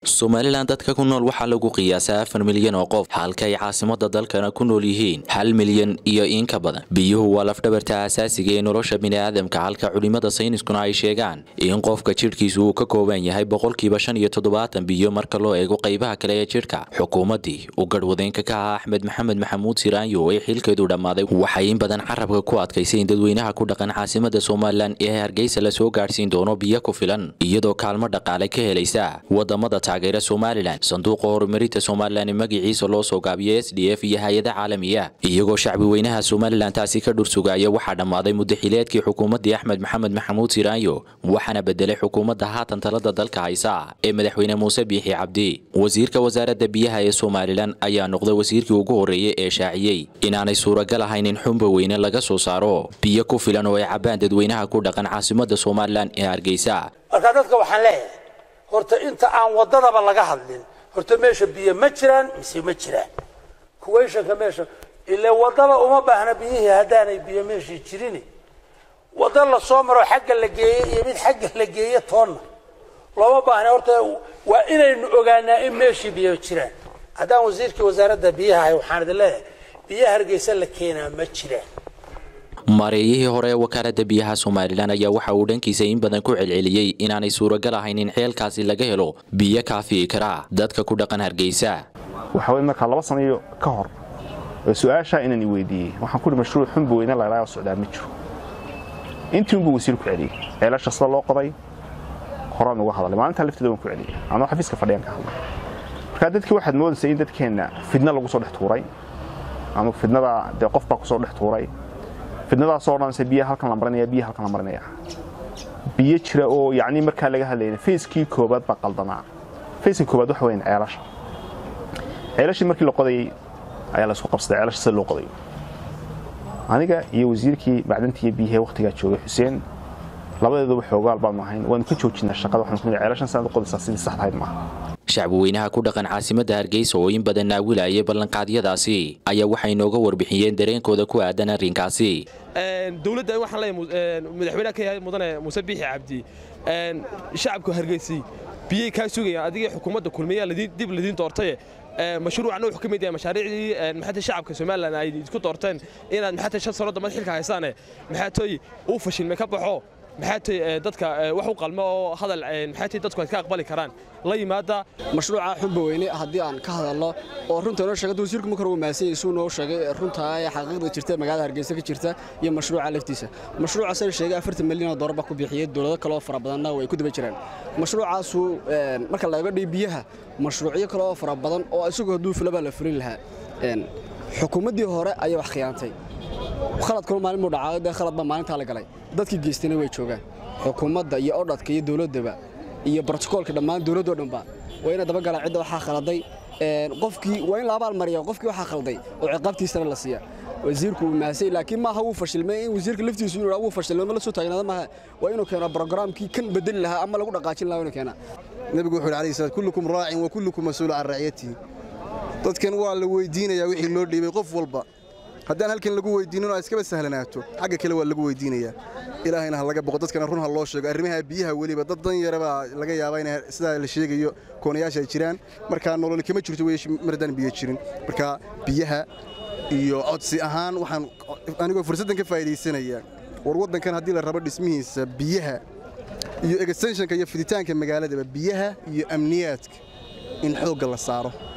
somalilan dadka ku nool waxaa lagu qiyaasaa afar milyan oo qof halka ay caasimada dalkana ku nool yihiin hal milyan iyo in ka badan biyuhu waa lafdhabarta asaasiga ee nolosha biniaadamka halka culimada sayniskuna ay sheegaan in qofka jidhkiisu uu ka kooban yahay boqolkiiba shan iyo toddobaatan biyo marka loo eego qaybaha kale ee jidhka xukuumaddii uu garhwadeenka ka ahaa axmed maxamed maxamuud siraanyo ee xilkeedu dhammaaday waxay in badan carabka ku adkaysay in dadweynaha ku dhaqan caasimada somalilan ee hargeysa lasoo gaadhsiin doono biyo ku filan iyadoo kaalmo dhaqaale ka helaysa wadamada taageera somalilan sanduuqa horumarinta somalilan ee magaciisa loo soo gaabiyo s d f iyo hay-ada caalamiya iyagoo shacbi weynaha somalilan taasi ka dhursugaya waxaa dhammaaday muddaxileedkii xukuumaddii axmed maxamed maxamuud siraanyo waxaana bedelay xukuumadda haatan talada dalka haysa ee madaxweyne muuse biixi cabdi wasiirka wasaaradda biyaha ee somalilan ayaa noqday wasiirkii ugu horreeyey ee shaaciyey inaanay suuragal ahayn in xumba weyne laga soo saaro biyo ku filan oo ay cabbaan dadweynaha ku dhaqan caasimada somalilan ee hargeysa marka dadka waxaan leeyahay horta inta aan waddadaba laga hadlin horta meesha biyo ma jiraan mise ma jiraan kuwayshanka meesha ile waddaba uma baahna biyihii haddaanay biyo meeshii jirin waddo la soo maro xagga la geeye iyo mid xagga la geeye toonna looma baahna horta waa inaynu ogaanaa in meeshii biyo jiraan haddaan wasiirkii wasaaradda biyaha ahay waxaan idin leeyahay biyo hargeysa la keenaa ma jiraan maareeyihii hore ee wakaalada biyaha somalilan ayaa waxa uu dhankiisa in badan ku celceliyey inaanay suuragal ahayn in xeelkaasi laga helo biyo kaafi'i karaa dadka ku dhaqan hargeysa waxa wey markaa laba sanayo ka hor oo su-aashaa inaan i weydiiyey waxaan ku hi mashruuc xunba weyne laylaaga socdaa ma jiro intii unbuu wasiir ku celiyey ceelasha sida loo qoday horaan uga hadalay maalintaa lafteeda waan ku celiyey anoo xafiiska fadhiyaan ka hadlay markaa dadkii waxaad moodaysa in dadkeenna fidna lagu soo dhex tuuray ama fidnada dee qof baa kusoo dhex tuuray fidnadaasoo dhanse biya halkan la marinaya biya halkan la marinaya biyo jira oo yacni markaa laga hadlayna fayskii koobaad baa qaldanaa fayskii koobaad waxa weyn ceelasha ceelashii markii la qodayey ayaa la isku qabsaday ceelasha sida loo qodayo aniga iyo wasiirkii macdantii iyo biyihee wakhtigaa joogay xuseen labadeeduba xoogaal baanu ahayn waanu ka joojinaa shaqada waxaanu ku nidhi ceelashan sanaad u qodaysaa sidii saxda ahayd maaha shacbi weynaha ku dhaqan caasimada hargeysa oo in badan naawilayay ballanqaadyadaasi ayaa waxay inooga warbixiyeen dareenkooda ku aadan arrinkaasi dowladda waxaan leeyahay madaxweynaha ka yahay mudane muuse biixi cabdi shacabka hargeysi biyay kaa sugayaan adigii xukuumadda kulmiya dib ladiin doortaye mashruucna wuxuu ka mid yahay mashaariicdii maxaata shacabka somalilan ay isku doorteen inaad maxaata shan sano damad xilka haysaane maxaatoy uu fashilmay ka baxo maxaatay dadka wax u qalmo oo hadal maxaatay dadku ay ka aqbali karaan la yimaada mashruuca xubba weyne haddii aan ka hadalno oo runta noo sheegay wasiirku marka uu maasay suu noo sheegay runta ay xaqiiqda jirta magaalada Hargeysa ka jirta iyo mashruuca laftiisa mashruuca sare sheegay 40 milyan oo dollar ba ku bixiyay dawlado kale oo fara badanna way ku daba jiraan mashruucaas marka la eego biyaha mashruucyo kale oo fara badan oo isagu haduu filaba la fulin lahaa xukuumaddii hore ayaa wax khiyaantay khaladkuna maalin muu dhacay dee khalad baa maalintaa la galay dadkii geystayna way joogaan xukuumadda iyo odhadka iyo dowladdaba iyo brotokoolka dhammaan dowladdoo dhanba waa ina dabagalaan cidda waxaa khaladay qofkii waa in la abaal mariya qofkii waxaa khalday oo ciqaabtiisana la siiya wasiirku uu maasay laakiin maaha wuu fashilmay in wasiirka laftiisu inuu wuu fashilmay ma la soo taagnaada maaha waa inuu keeno programkii kan bedeli lahaa ama lagu dhaqaajin lahaa inuu keena nabigu wuxuu alayhi salaam kullukum raacin wa kullukum mas'uulun can raciyatihi dadkan waa la weydiinayaa wixii loo dhiibay qof walba haddaan halkan lagu weydiinin oo iskaba sahlanaato xagga kale waa lagu weydiinayaa ilaahayna ha laga boqo dadkana run ha loo sheego arrimaha biyaha weliba dad dan yara baa laga yaabaa in sidaa la sheegayo koonayaasha ay jiraan markaa nolol kama jirto wey mar haddaan biyo jirin marka biyaha iyo codsi ahaan waxaan anigoo fursaddan ka faa'iidaysanaya war waddankan haddii la rabo dhismihiisa biyaha iyo extensionka iyo fiditaanka magaaladaba biyaha iyo amniyaadka in xoogga la saaro